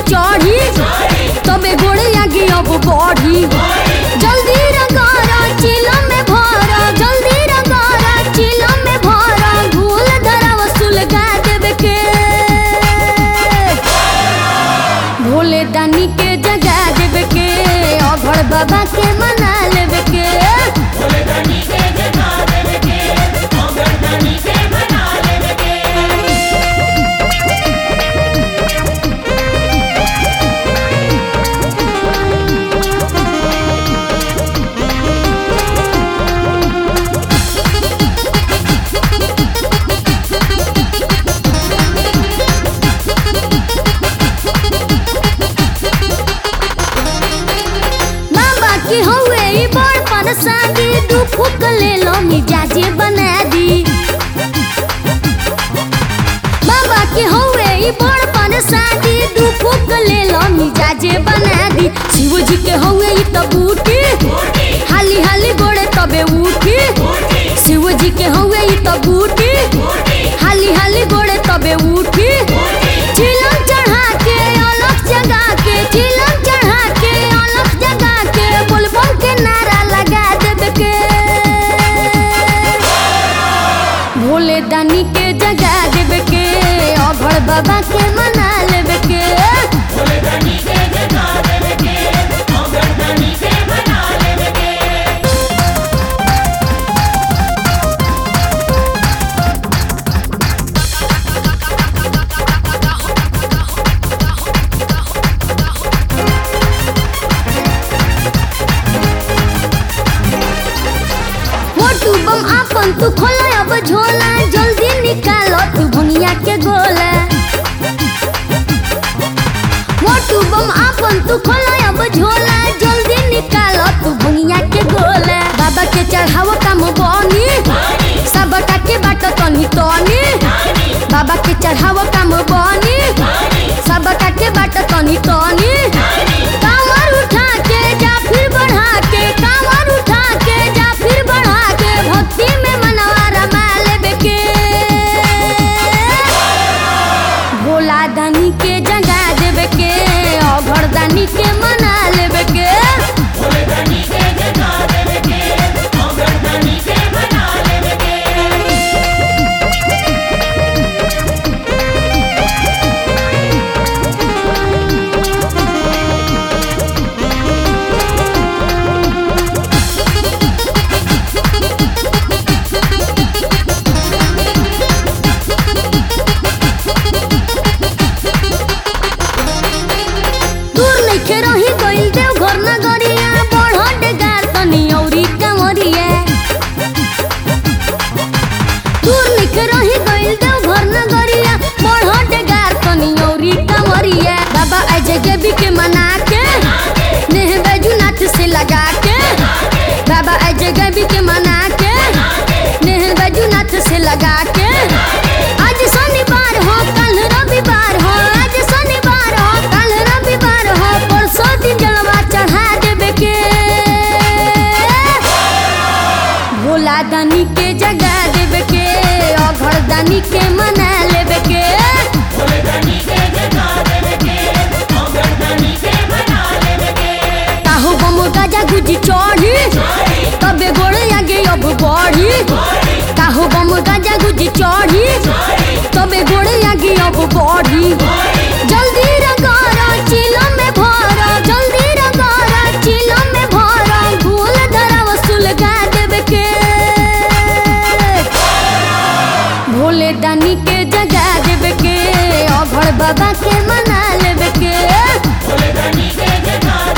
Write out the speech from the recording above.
चढ़ी तबे गोड़े आगे अब बढ़ी जल्दी रगारा चिलम में भरा जल्दी रगारा चिलम में भरा भूल धरा वसूल गा देवे के भोले दानी के जगा देवे के अभड़ बाबा के मना लेवे के भोले दानी के जगा देवे के औगड़ दानी के बना लेवे के बाबा की हवे ई बड़ परेशानी दू फूक ले लो मिजाजे बना दी बाबा की हवे ई बड़ परेशानी दू फूक ले लो मिजाजे बना दी शिव जी के हवे ई त बूटी हाली हाली गोड़े तबे उठी शिव जी के हवे ई त बूटी हाली हाली गोड़े तबे उठी चिलम चढ़ा के अलग जगा के चिलम चढ़ा के अलग जगा के बोलबम के नारा लगा देवे के भोले दानी के जगा देवे के अभड़ बाबा के मना लेवे के भोले दानी के जगा देवे के औगड़ दानी के बना लेवे के मोटू बम आपन तू खोला अब झोला जल्दी निकालो तू भुनिया के गोला मोटू बम आपन तू खोला अब झोला जल्दी निकालो तू भुनिया के गोला बाबा के चढ़ावो काम बनी सबटा के बाट तनी तनी बाबा के चढ़ावो काम बनी सबटा के बाट तनी तनी कांवर उठा के जा फिर बढ़ा के कांवर उठा के जा फिर बढ़ा के भक्ति में मनवा रमा लेबे के भोला दानी के जगा देवे के अभड़ दानी के मना लेवे के भोले दानी के जगा देवे के औगड़ दानी के बना लेवे के दूर नइखे रही गइल देव घर नगरिया बढ़ डेगार तनी औरी कंवरिया दूर नइखे रही गइल देव घर नगरिया बढ़ डेगार तनी औरी कंवरिया बाबा अजय देवी के मना के नेह बैजूनाथ से लगा के बाबा अजय देवी के मना के नेह बैजूनाथ से लगा के आज शनिवार हो कल रविवार हो आज शनिवार हो कल रविवार हो परसों दिन जलवा चढ़ा देवे के भोला दानी के जगा देवे के अघड़ दानी के मना लेवे के भोले दानी के जगा देवे के औगड़ दानी के बना लेवे के काहो बम गाजा गुजी चढ़ी तबे गोड़े आगे अब बढ़ी काहो बम गाजा गुजी चढ़ी तबे गोड़े आगे अब बढ़ी जल्दी रगारा चिलम में भरा जल्दी रगारा चिलम में भरा भूल धरा वसूल गा देवे के भोले दानी के जगा देवे के अभड़ बाबा के मना लेवे के भोले दानी के जगा